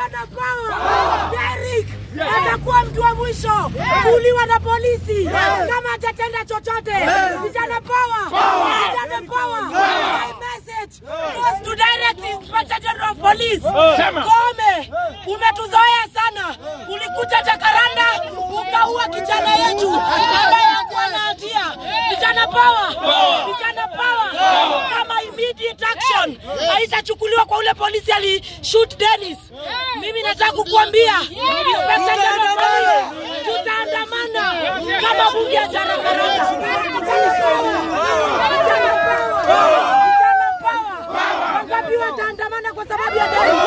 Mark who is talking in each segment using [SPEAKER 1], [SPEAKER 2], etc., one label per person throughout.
[SPEAKER 1] Vijana power. Derrick atakuwa mtu wa mwisho kuuliwa na polisi kama atatenda chochote. Vijana power. Vijana power. My message goes to direct Inspector General of Police. Kome, umetuzoea sana. Ulikuja Jakaranda ukaua kijana yetu ambaye hakuwa na hatia. Vijana power. Vijana power. Kama immediate action haitachukuliwa kwa ule polisi alishoot Dennis. Mimi nataka kukuambia Inspector General of Police, tutaandamana kama bunge ya Jakaranda. Vijana power. Vijana power. Vijana power. Wangapi wataandamana kwa sababu ya Dennis?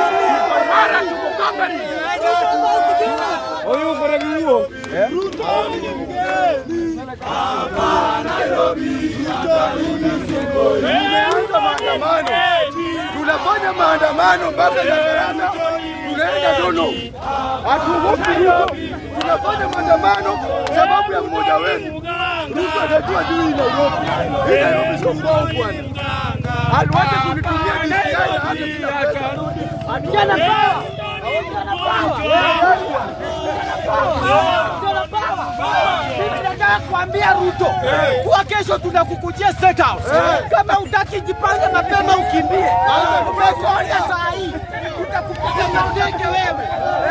[SPEAKER 2] Huyu mfereji huo.
[SPEAKER 3] maandamano. Tunafanya maandamano mpaka Jakaranda, tunaenda Dono, hatuogopi Ruto. Tunafanya maandamano sababu ya mmoja wetu. Ruto anajua juu hii Nairobi, hii Nairobi sio kwao bwana. Aliwacha kunitumia DCI na hata sina pesa.
[SPEAKER 1] Vijana power. Vijana power. Vijana power.
[SPEAKER 4] Mimi nataka kuambia Ruto kuwa kesho tunakukujia State House. Kama utaki jipange mapema ukimbie. Umekuona saa hii tutakupiga maudenge wewe.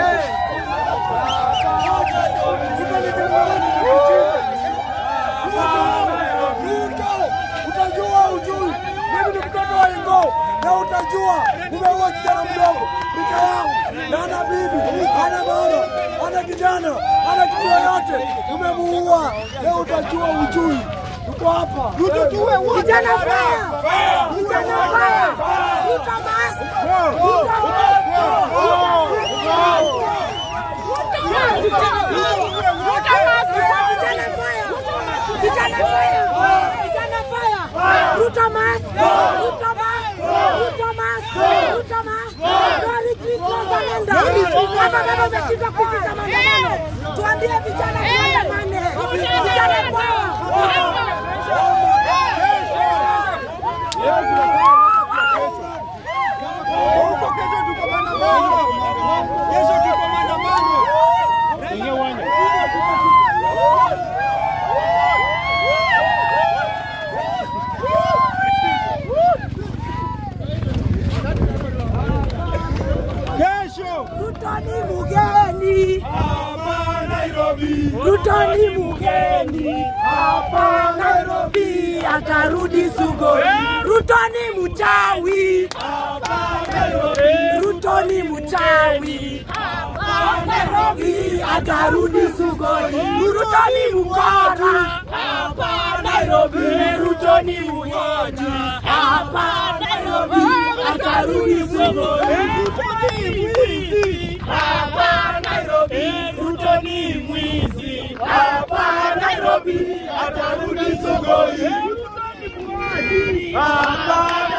[SPEAKER 3] Ruto, utajua ujui. Mimi ni mtoto wa Ingo na utajua umeua kijana mdogo rika yangu na ana bibi ana mama ana kijana ana kitu yoyote umemuua. Leo utajua ujui. Tuko hapa. Ruto tuwe wote.
[SPEAKER 1] Vijana fire! Vijana fire! Ruto must! Ruto must! Vijana fire! Vijana fire! Vijana fire! Ruto must! Ruto must! Ruto must! Ruto must! No retreat, no surrender! Hata kama umeshindwa kuitisha maandamano, tuambie vijana tuandamane! Vijana power!
[SPEAKER 3] Huko kesho tuko maandamano. Kesho tuko maandamano.
[SPEAKER 2] Ingia uwanja. Kesho
[SPEAKER 1] Ruto ni mugeni
[SPEAKER 2] hapa Nairobi.
[SPEAKER 1] Ruto ni mugeni hapa Nairobi, atarudi Sugoi. Ruto ni mchawi, Ruto ni mchawi hapa Nairobi, atarudi Sugoi. Ruto ni mkora hapa Nairobi, Ruto ni mgonjwa hapa Nairobi, atarudi Sugoi. Ruto ni mwizi hapa Nairobi, Ruto ni mwizi hapa Nairobi, atarudi Sugoi. Ruto ni mwizi hapa